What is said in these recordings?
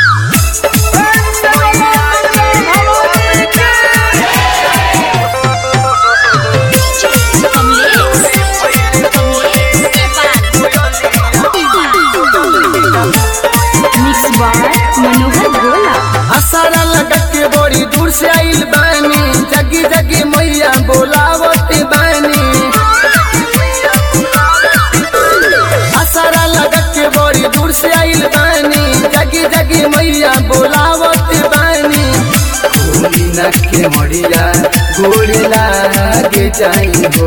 mix बार मनोहर भोला असारा लगा के बड़ी दूर से आइल बानी जगी जगी मैया बोलावत बानी असारा लगा के बड़ी दूर से आइल बानी जगी जगी मैया बोलावत बानी गोली न के मरिया गोली लागे जाई हो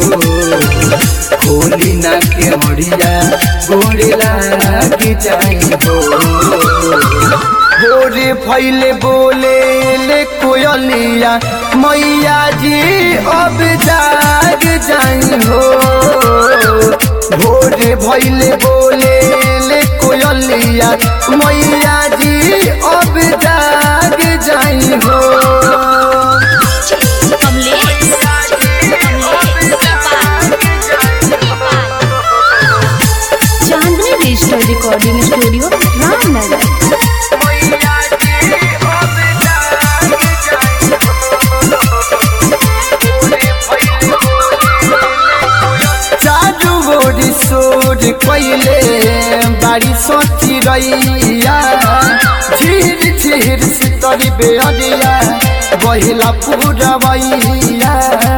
गोली न के मरिया गोली लागे जाई हो भोरे फैले बोले ले कोयलिया मैया जी अब जाग जाई हो भोरे फैले बोले ले कोयलिया मैया जी अब जाग जाई हो Chandni digital recording studio Ramnagar चारू बोरी सोर कैले बारी सोची रैया झीर झीर सितरी बेअरिया बहिला पुरवैया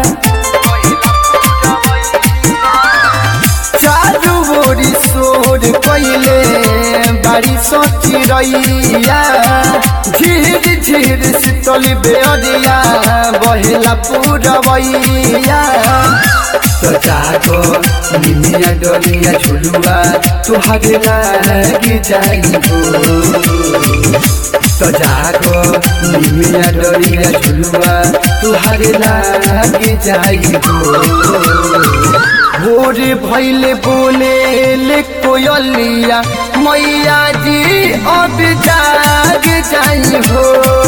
चारू बोरी सोर कैले बारी सोची रैया झीर झीर सितली बेअरिया बहिला पुरवैया तो जागो निमिया डोलिया झुलुआ तुहरे लागी जाइबो तो जागो निमिया डोलिया झुलुआ तुहरे लागी जाइबो भोरे भैले बोले ले कोयलिया मैया जी अब जाग जाई हो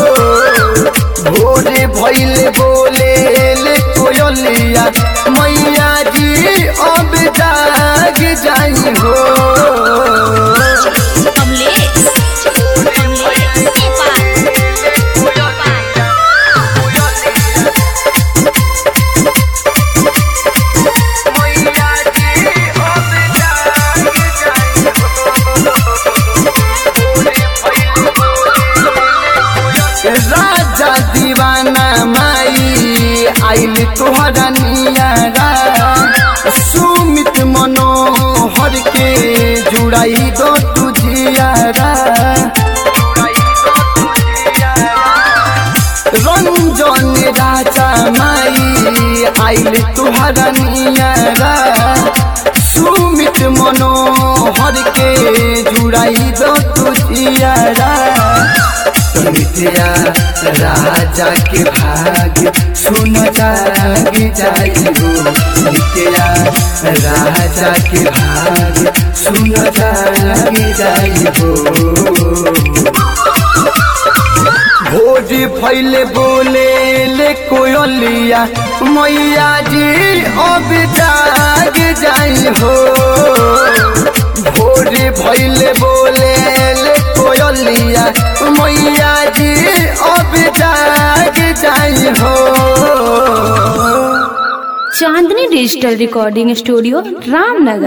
भोरे भैले बोले ले कोयलिया मैया जी अब जाग जाई हो राजा दीवाना माई आइल तोहरा नियारा सुमित मनोहर के जुड़ाई दो तुझियारा रंजन राजा माई आइल तोहरा नियारा सुमित मनोहर के जुड़ाई दो तुझियारा मिथिया राजा के भाग सुन जाग जाइबो मिथिया राजा के भाग सुन जाग जाइबो भोज फैले बोले ले कोयलिया मैया जी अब जाग जाई हो भोरे भैले बोले ले कोयलिया मैया जी अब जाग जाई हो Chandni digital recording studio Ramnagar